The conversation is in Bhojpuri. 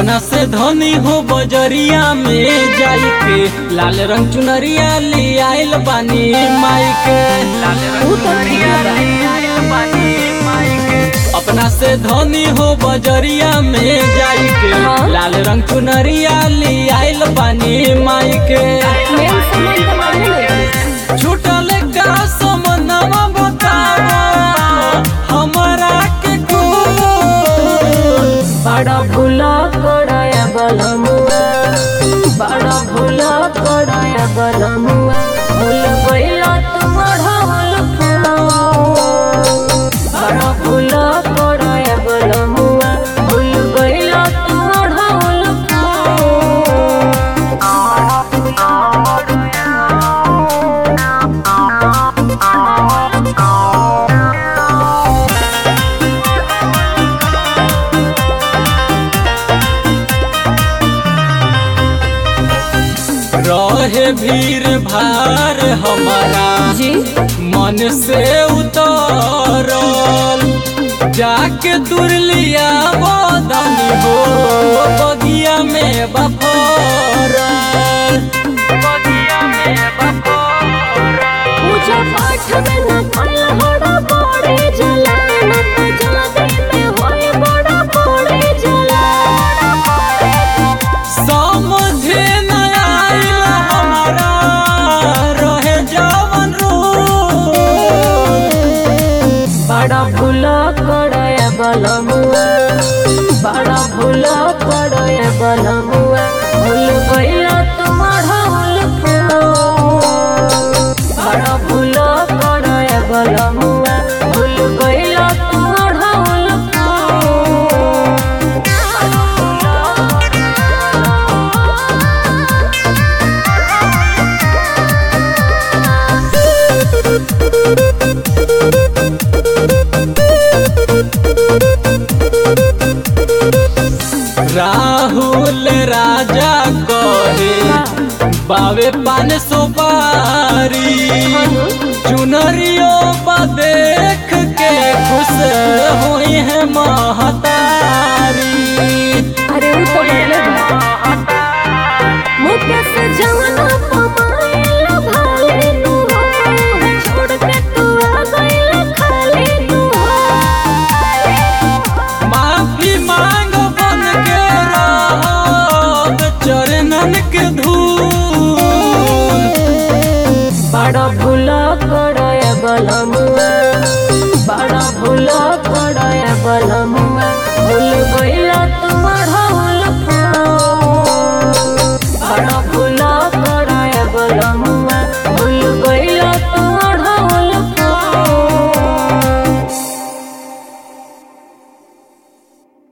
अपना से धनी हो बजरिया में जाई के लाल रंग चुनरिया ले आइल बानी माई के लाल रंग चुनरिया ले आइल बानी माई के अपना से धनी हो बजरिया में जाई के हाँ। लाल रंग चुनरिया ले आइल बानी माई के मेन सामान तो मालूम है छूटल का समनवा बताओ हमरा के कुल बड़ा भूला कड़ाया बलमुआ बड़ा भूला कड़ाया बलमुआ भूल गईला तुम ढाल बड़ा भूला कड़ाया बलमुआ भूल गईला तुम ढाल रहे भीड़ भार हमारा जी मन से उतरल जाके दुरलिया बदनी हो बगिया में बफरल बगिया में बफरल पूजा पाठ में न कल हड़ा पड़े जला न तो जादे में होए बड़ा पड़े जला समझे न आइल हमारा रहे जवन रूप बड़ा भूला कड़ाया बलमुआ बड़ा भूला कड़ाया बलमुआ भूल गईला तुम्हारा होल बड़ा भूला कड़ाया बलमुआ भूल गईला तुम्हारा होल राहुल राजा कहे बावे पान सुपारी चुनरियो बा देख के खुश हुई है महतारी अरे वो तो बदले मुझे से जवाना पमाइला भाले तू हो छोड़ के तू आ गईला खाली तू माफी मांग बन के रह चरणन के धूल बड़ा भूला कड़ाया बलमुआ बड़ा भूला कड़ाया बलमुआ